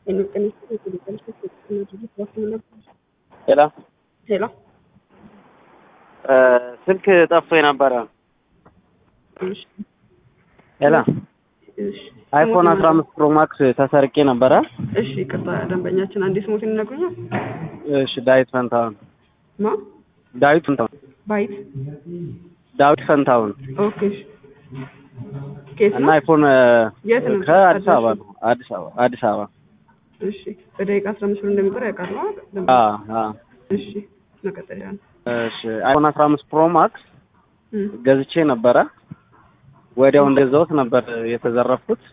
ሄሎ ሄሎ ስልክ ጠፍቶ የነበረ እሺ ሄሎ እሺ አይፎን አስራ አምስት ፕሮ ማክስ ተሰርቄ ነበረ። እሺ ይቅርታ ደንበኛችን አንዴ ስሞትን ይነግሩኛል? እሺ ዳዊት ፈንታሁን ማ ዳዊት ፈንታሁን ባይት ዳዊት ፈንታሁን ኦኬ እሺ ኬት እና ነው አይፎን የት ነው ከአዲስ አበባ ነው። አዲስ አበባ አዲስ አበባ እሺ በደቂቃ አስራ አምስት ብር እንደሚቆር ያውቃሉ አ? ደንበኛ? አ አ እሺ መቀጠል ያ ነው እሺ አይፎን አስራ አምስት ፕሮ ማክስ እም፣ ገዝቼ ነበረ። ወዲያው እንደዛውት ነበር የተዘረፍኩት።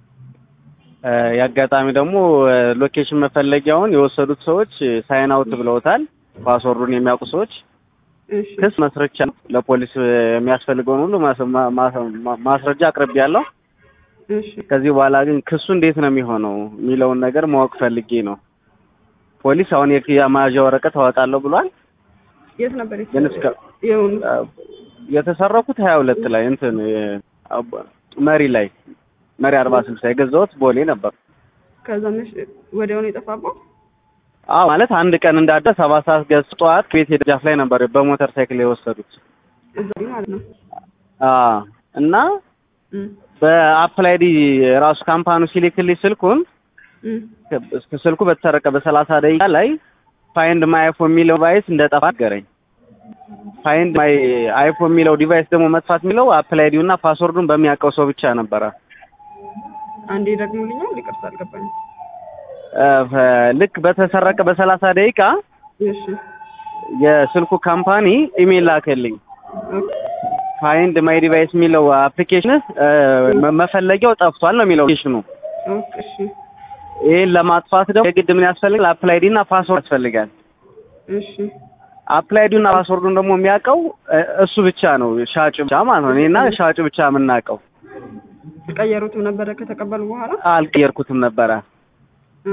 እ የአጋጣሚ ደግሞ እ ሎኬሽን መፈለጊያውን የወሰዱት ሰዎች ሳይን አውት ብለውታል። ፓስወርዱን የሚያውቁ ሰዎች እሺ ክስ መስርቻ ለፖሊስ የሚያስፈልገውን ሁሉ ማስ- ማ- ማ- ማስረጃ አቅርቤያለሁ። እሺ ከዚህ በኋላ ግን ክሱ እንዴት ነው የሚሆነው የሚለውን ነገር ማወቅ ፈልጌ ነው። ፖሊስ አሁን የክ- የመያዣ ወረቀት አወጣለሁ ብሏል። የት ነበር ግን እስከ- የሆኑ አ፣ የተሰረኩት ሀያ ሁለት ላይ እንትን የ- አባ- መሪ ላይ መሪ አርባ ስልሳ የገዛሁት ቦሌ ነበር። ከዛ መሽ ወዲያውኑ የጠፋባው አዎ ማለት አንድ ቀን እንዳደ ሰባት ሰዓት ገዝቶ ጠዋት ቤት ደጃፍ ላይ ነበር በሞተር ሳይክል የወሰዱት። እዛ ማለት ነው አ እና እም፣ በአፕላይዲ ራሱ ካምፓኑ ሲልክልኝ ስልኩን እም፣ እስከ ስልኩ በተሰረቀ በሰላሳ ደቂቃ ላይ ፋይንድ ማይ አይፎን የሚለው ዲቫይስ እንደጠፋ ነገረኝ። ፋይንድ ማይ አይፎን የሚለው ዲቫይስ ደግሞ መጥፋት የሚለው አፕላይዲው እና ፓስወርዱን በሚያውቀው ሰው ብቻ ነበረ። አንዴ ደግሞልኛል ይቅርታ አልገባኝም እ ፈ- ልክ በተሰረቀ በሰላሳ ደቂቃ እሺ የስልኩ ካምፓኒ ኢሜል ላከልኝ። ኦኬ ፋይንድ ማይ ዲቫይስ የሚለው አፕሊኬሽን መፈለጊያው ጠፍቷል ነው የሚለው አፕሊኬሽኑ። ኦኬ እሺ ይህን ለማጥፋት ደግሞ የግድ ምን ያስፈልጋል? አፕላይዲ እና ፓስወርድ ያስፈልጋል። እሺ አፕላይዱና ፓስወርዱን ደግሞ የሚያውቀው እ እሱ ብቻ ነው፣ ሻጭ ብቻ ማለት ነው። እኔና ሻጭ ብቻ የምናውቀው። ቀየሩትም ነበረ ከተቀበሉ በኋላ አልቀየርኩትም ነበረ እ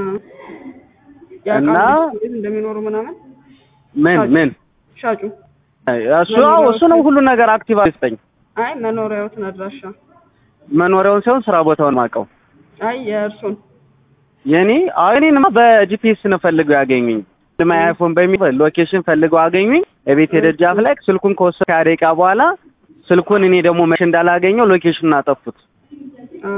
እና ያውቃሉ እንዴት እንደሚኖሩ ምናምን ምን ሻጭ- ምን ሻጩ እሱ አዎ እሱ ነው ሁሉ ነገር አክቲቭ አድርገኝ አይ መኖሪያዎትን አድራሻ መኖሪያውን ሳይሆን ስራ ቦታውን ማውቀው አይ የእርሱን የኔ አዎ እኔንማ በጂፒኤስ ነው ፈልገው ያገኙኝ። ማይ አይፎን በሚል ሎኬሽን ፈልገው አገኙኝ። የቤት ደጃፍ ላይ ስልኩን ከወሰድኩ ከሀያ ደቂቃ በኋላ ስልኩን እኔ ደግሞ መቼ እንዳላገኘው ሎኬሽኑን አጠፉት። አ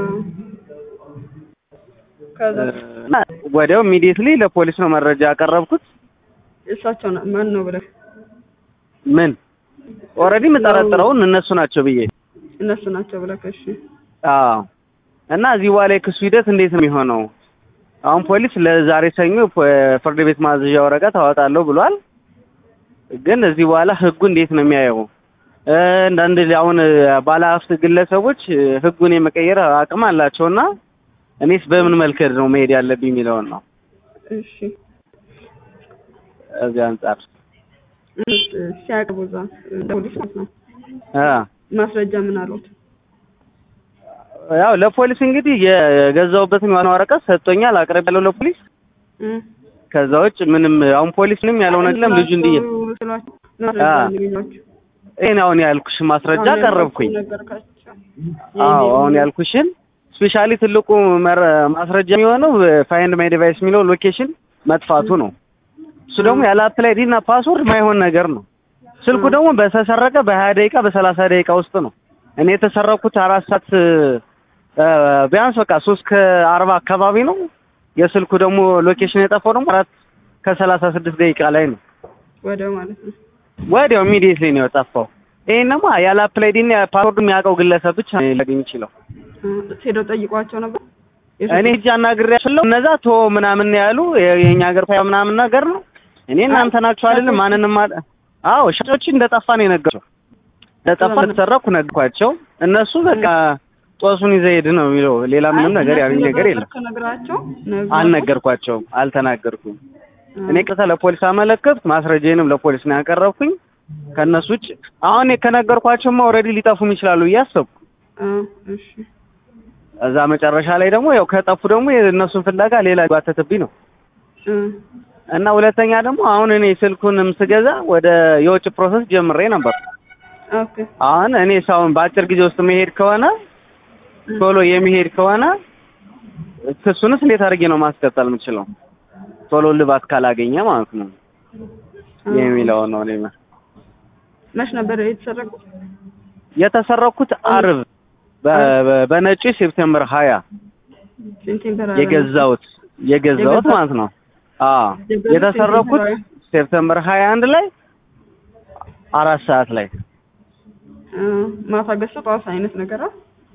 ከዛ እና ወዲያው ኢሚዲየትሊ ለፖሊስ ነው መረጃ ያቀረብኩት። እሳቸው ና- ማን ነው ብለህ ምን ኦልሬዲ የምጠረጥረውን እነሱ ናቸው ብዬ እነሱ ናቸው ብለህ እሺ አዎ። እና እዚህ በኋላ የክሱ ሂደት እንዴት ነው የሚሆነው? አሁን ፖሊስ ለዛሬ ሰኞ ፖ- ፍርድ ቤት ማዘዣ ወረቀት አወጣለሁ ብሏል። ግን እዚህ በኋላ ህጉ እንዴት ነው የሚያየው? እ አንዳንድ አሁን ባለሀብት ግለሰቦች እ ህጉን የመቀየር አቅም አላቸውና እኔስ በምን መልከድ ነው መሄድ ያለብኝ የሚለውን ነው እሺ እዚህ አንጻር እሺ፣ ሲያቀርቡ እዛ ለፖሊስ ማለት ነው አ ማስረጃ ምን አሉት? ያው ለፖሊስ እንግዲህ የገዛሁበትን ዋና ወረቀት ሰጥቶኛል፣ አቅርቤያለሁ ለፖሊስ። እ ከዛ ውጭ ምንም አሁን ፖሊስ ምንም ያለው ነገር የለም። ልጁ እንዲህ ስሏቸው ማስረጃ አ እንዲገኛቸው ይሄን አሁን ያልኩሽ ማስረጃ አሁን ቀረብኩኝ። ነገርካቸው አዎ አሁን ያልኩሽን ስፔሻሊ ትልቁ መረ ማስረጃ የሚሆነው ፋይንድ ማይ ዲቫይስ የሚለው ሎኬሽን መጥፋቱ ነው። እሱ ደግሞ ያለ አፕላይዲ እና ፓስወርድ ማይሆን ነገር ነው። ስልኩ ደግሞ በተሰረቀ በሀያ ደቂቃ በሰላሳ ደቂቃ ውስጥ ነው። እኔ የተሰረኩት አራት ሰዓት እ ቢያንስ በቃ ሶስት ከአርባ አካባቢ ነው። የስልኩ ደግሞ ሎኬሽን የጠፋው ደግሞ አራት ከሰላሳ ስድስት ደቂቃ ላይ ነው። ወዲያው ማለት ነው ወዲያው ኢሚዲየትሊ ነው የጠፋው። ይሄን ደግሞ ያለ አፕላይዲ እና ፓስወርድ የሚያውቀው ግለሰብ ብቻ ነው ሊያገኝ ይችላል። እ ሄደው ጠይቋቸው ነበር እኔ እጅ አናግሬያቸው እነዛ ቶ ምናምን ያሉ የ- የኛ ሀገር ፋያ ምናምን ነገር ነው። እኔ እናንተ ናችሁ አይደል? ማንንም ማ አዎ ሻጮች እንደጠፋ ነው የነገርኩት። እንደጠፋ እንደተሰረኩ ነገርኳቸው። እነሱ በቃ ጦሱን ይዘህ ሂድ ነው የሚለው። ሌላ ምንም ነገር ያሉኝ ነገር የለም። ከነግራቸው አልነገርኳቸውም፣ አልተናገርኩም። እኔ ቀጥታ ለፖሊስ አመለከትኩ። ማስረጃዬንም ለፖሊስ ነው ያቀረብኩኝ። ከእነሱ ውጭ አሁን ከነገርኳቸውማ ኦልሬዲ ሊጠፉም ይችላሉ ብዬ አሰብኩ። እሺ እዛ መጨረሻ ላይ ደግሞ ያው ከጠፉ ደግሞ የእነሱን ፍለጋ ሌላ ሊጓተትብኝ ነው እ እና ሁለተኛ ደግሞ አሁን እኔ ስልኩንም ስገዛ ወደ የውጭ ፕሮሰስ ጀምሬ ነበር። ኦኬ አሁን እኔ ሳሁን በአጭር ጊዜ ውስጥ መሄድ ከሆነ ቶሎ የሚሄድ ከሆነ ክሱንስ እንዴት አድርጌ ነው ማስቀጠል የምችለው? ቶሎ ልባት ካላገኘ ማለት ነው የሚለውን ነው እኔ መች ነበር የተሰረቁት? የተሰረኩት አርብ በ- በ- በነጭ ሴፕቴምበር ሀያ ሴፕቴምበር የገዛሁት የገዛሁት የገዛሁት? ማለት ነው። አዎ የገዛሁት የተሰረኩት ሴፕቴምበር ሴፕቴምበር ሀያ አንድ ላይ አራት ሰዓት ላይ እ፣ ማታ ገዝቶ ጠዋት አይነት ነገር አ